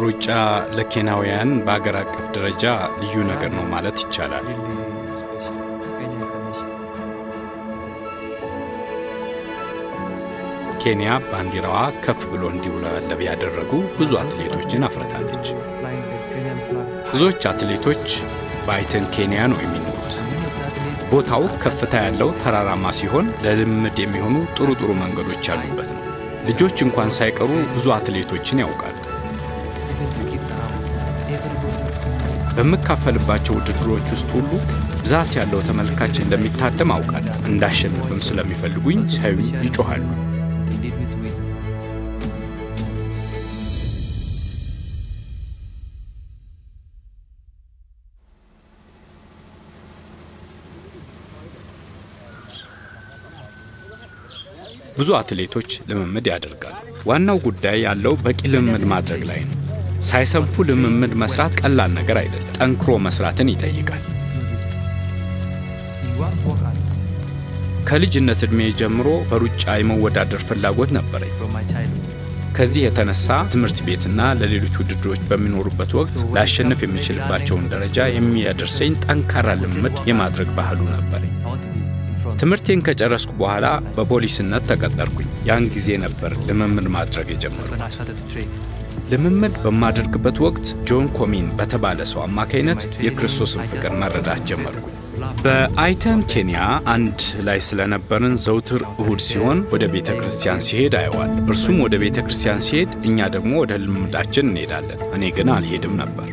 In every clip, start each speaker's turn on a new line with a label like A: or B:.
A: ሩጫ ለኬንያውያን በአገር አቀፍ ደረጃ ልዩ ነገር ነው ማለት ይቻላል። ኬንያ ባንዲራዋ ከፍ ብሎ እንዲውለበለብ ያደረጉ ብዙ አትሌቶችን አፍርታለች። ብዙዎች አትሌቶች በአይተን ኬንያ ነው የሚኖሩት። ቦታው ከፍታ ያለው ተራራማ ሲሆን ለልምምድ የሚሆኑ ጥሩ ጥሩ መንገዶች ያሉበት ነው። ልጆች እንኳን ሳይቀሩ ብዙ አትሌቶችን ያውቃሉ። በምካፈልባቸው ውድድሮች ውስጥ ሁሉ ብዛት ያለው ተመልካች እንደሚታደም አውቃለሁ። እንዳሸንፍም ስለሚፈልጉኝ ሳዩኝ ይጮኻሉ። ብዙ አትሌቶች ልምምድ ያደርጋሉ። ዋናው ጉዳይ ያለው በቂ ልምምድ ማድረግ ላይ ነው። ሳይሰንፉ ልምምድ መስራት ቀላል ነገር አይደለም። ጠንክሮ መስራትን ይጠይቃል። ከልጅነት ዕድሜ ጀምሮ በሩጫ የመወዳደር ፍላጎት ነበረኝ። ከዚህ የተነሳ ትምህርት ቤትና ለሌሎች ውድድሮች በሚኖሩበት ወቅት ላሸንፍ የሚችልባቸውን ደረጃ የሚያደርሰኝ ጠንካራ ልምምድ የማድረግ ባህሉ ነበረኝ። ትምህርቴን ከጨረስኩ በኋላ በፖሊስነት ተቀጠርኩኝ። ያን ጊዜ ነበር ልምምድ ማድረግ የጀመርኩት። ልምምድ በማደርግበት ወቅት ጆን ኮሚን በተባለ ሰው አማካይነት የክርስቶስን ፍቅር መረዳት ጀመርኩኝ። በአይተን ኬንያ አንድ ላይ ስለነበርን ዘውትር እሁድ ሲሆን ወደ ቤተ ክርስቲያን ሲሄድ አየዋል። እርሱም ወደ ቤተ ክርስቲያን ሲሄድ፣ እኛ ደግሞ ወደ ልምምዳችን እንሄዳለን። እኔ ግን አልሄድም ነበር።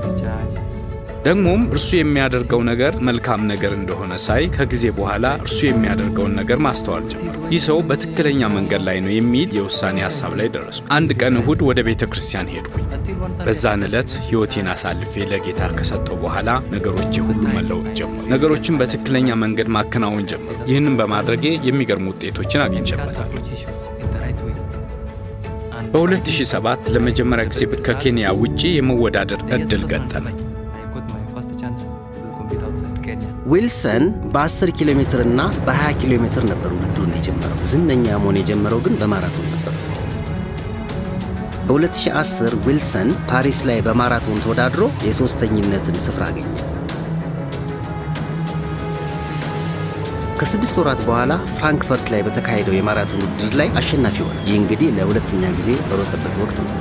A: ደግሞም እርሱ የሚያደርገው ነገር መልካም ነገር እንደሆነ ሳይ ከጊዜ በኋላ እርሱ የሚያደርገውን ነገር ማስተዋል ጀመርኩ። ይህ ሰው በትክክለኛ መንገድ ላይ ነው የሚል የውሳኔ ሀሳብ ላይ ደረስኩ። አንድ ቀን እሁድ ወደ ቤተ ክርስቲያን ሄድኩኝ። በዛን ዕለት ሕይወቴን አሳልፌ ለጌታ ከሰጠው በኋላ ነገሮቼ ሁሉ መለወጥ ጀመሩ። ነገሮችን በትክክለኛ መንገድ ማከናወን ጀመሩ። ይህንን በማድረጌ የሚገርሙ ውጤቶችን አግኝቼበታለሁ። በ2007 ለመጀመሪያ ጊዜ ከኬንያ ውጪ የመወዳደር ዕድል ገጠመኝ።
B: ዊልሰን በ10 ኪሎ ሜትር እና በ20 ኪሎ ሜትር ነበር ውድድሩን የጀመረው። ዝነኛ መሆን የጀመረው ግን በማራቶን ነበር። በ2010 ዊልሰን ፓሪስ ላይ በማራቶን ተወዳድሮ የሦስተኝነትን ስፍራ አገኘ። ከስድስት ወራት በኋላ ፍራንክፈርት ላይ በተካሄደው የማራቶን ውድድር ላይ አሸናፊ ሆነ። ይህ እንግዲህ ለሁለተኛ ጊዜ በሮጠበት ወቅት ነበር።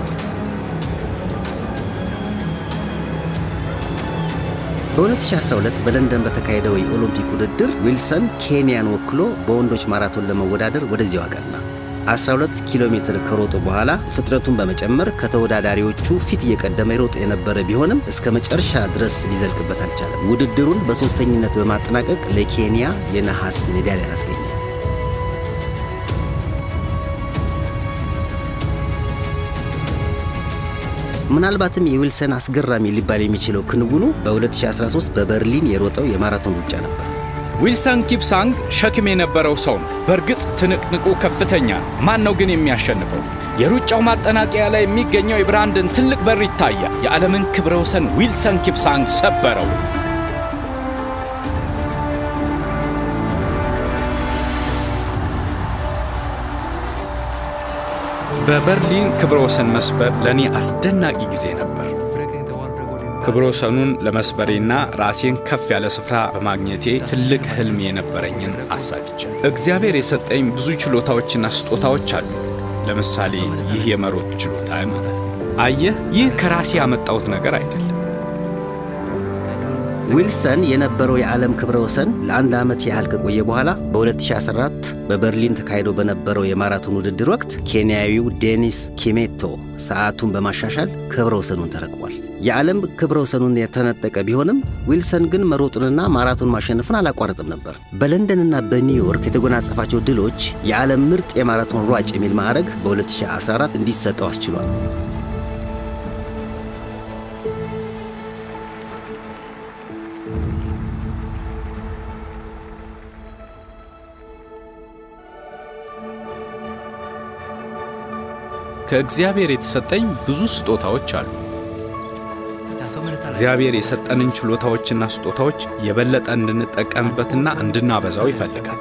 B: በ2012 በለንደን በተካሄደው የኦሎምፒክ ውድድር ዊልሰን ኬንያን ወክሎ በወንዶች ማራቶን ለመወዳደር ወደዚያው አቀና። 12 ኪሎ ሜትር ከሮጡ በኋላ ፍጥነቱን በመጨመር ከተወዳዳሪዎቹ ፊት እየቀደመ ይሮጥ የነበረ ቢሆንም እስከ መጨረሻ ድረስ ሊዘልቅበት አልቻለም። ውድድሩን በሦስተኝነት በማጠናቀቅ ለኬንያ የነሐስ ሜዳሊያን አስገኘ። ምናልባትም የዊልሰን አስገራሚ ሊባል የሚችለው ክንውኑ በ2013 በበርሊን የሮጠው የማራቶን ሩጫ ነበር።
A: ዊልሰን ኪፕሳንግ ሸክም የነበረው ሰው ነው። በእርግጥ ትንቅንቁ ከፍተኛ ነው። ማን ነው ግን የሚያሸንፈው? የሩጫው ማጠናቀያ ላይ የሚገኘው የብራንድን ትልቅ በር ይታያል። የዓለምን ክብረ ወሰን ዊልሰን ኪፕሳንግ ሰበረው። በበርሊን ክብረ ወሰን መስበር ለእኔ አስደናቂ ጊዜ ነበር። ክብረ ወሰኑን ለመስበሬና ራሴን ከፍ ያለ ስፍራ በማግኘቴ ትልቅ ሕልም የነበረኝን አሳክቼ እግዚአብሔር የሰጠኝ ብዙ ችሎታዎችና ስጦታዎች አሉ። ለምሳሌ ይህ የመሮጥ ችሎታ ማለት ነው። አየህ፣ ይህ ከራሴ ያመጣሁት ነገር አይደለም።
B: ዊልሰን የነበረው የዓለም ክብረ ወሰን ለአንድ ዓመት ያህል ከቆየ በኋላ በ2014 በበርሊን ተካሂዶ በነበረው የማራቶን ውድድር ወቅት ኬንያዊው ዴኒስ ኪሜቶ ሰዓቱን በማሻሻል ክብረ ወሰኑን ተረክቧል። የዓለም ክብረ ወሰኑን የተነጠቀ ቢሆንም ዊልሰን ግን መሮጡንና ማራቶን ማሸነፉን አላቋረጥም ነበር። በለንደንና በኒውዮርክ የተጎናጸፋቸው ድሎች የዓለም ምርጥ የማራቶን ሯጭ የሚል ማዕረግ በ2014 እንዲሰጠው አስችሏል።
A: ከእግዚአብሔር የተሰጠኝ ብዙ ስጦታዎች አሉ። እግዚአብሔር የሰጠንን ችሎታዎችና ስጦታዎች የበለጠ እንድንጠቀምበትና እንድናበዛው ይፈልጋል።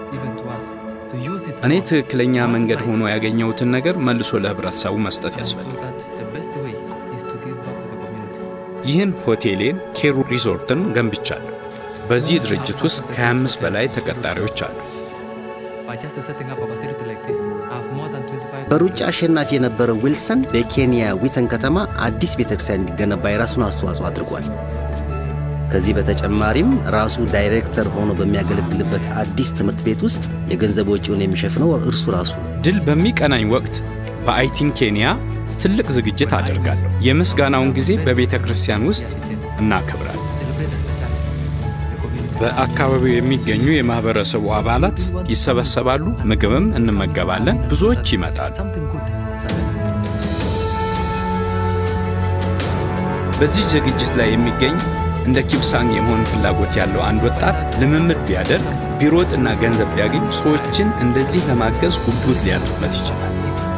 A: እኔ ትክክለኛ መንገድ ሆኖ ያገኘሁትን ነገር መልሶ ለህብረተሰቡ መስጠት ያስፈልጋል። ይህን ሆቴሌን ኬሩ ሪዞርትን ገንብቻለሁ። በዚህ ድርጅት ውስጥ ከ25 በላይ ተቀጣሪዎች አሉ።
B: በሩጫ አሸናፊ የነበረው ዊልሰን በኬንያ ዊተን ከተማ አዲስ ቤተክርስቲያን እንዲገነባ የራሱን አስተዋጽኦ አድርጓል። ከዚህ በተጨማሪም ራሱ ዳይሬክተር ሆኖ በሚያገለግልበት አዲስ ትምህርት ቤት ውስጥ የገንዘብ ወጪውን የሚሸፍነው እርሱ ራሱ ነው።
A: ድል በሚቀናኝ ወቅት በአይቲን ኬንያ ትልቅ ዝግጅት አደርጋለሁ። የምስጋናውን ጊዜ በቤተ ክርስቲያን ውስጥ እናከብራለን። በአካባቢው የሚገኙ የማህበረሰቡ አባላት ይሰበሰባሉ፣ ምግብም እንመገባለን። ብዙዎች ይመጣሉ። በዚህ ዝግጅት ላይ የሚገኝ እንደ ኪፕሳንግ የመሆን ፍላጎት ያለው አንድ ወጣት ልምምድ ቢያደርግ ቢሮጥና ገንዘብ ቢያገኝ ሰዎችን እንደዚህ ለማገዝ ጉጉት ሊያድርበት ይችላል።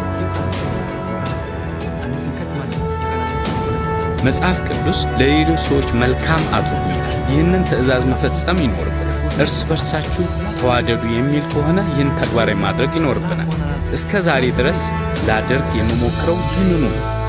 A: መጽሐፍ ቅዱስ ለሌሎች ሰዎች መልካም አድርጉ ይላል። ይህንን ትእዛዝ መፈጸም ይኖርብናል። እርስ በርሳችሁ ተዋደዱ የሚል ከሆነ ይህን ተግባራዊ ማድረግ ይኖርብናል። እስከ ዛሬ ድረስ ላደርግ የምሞክረው ይህንኑ ነው።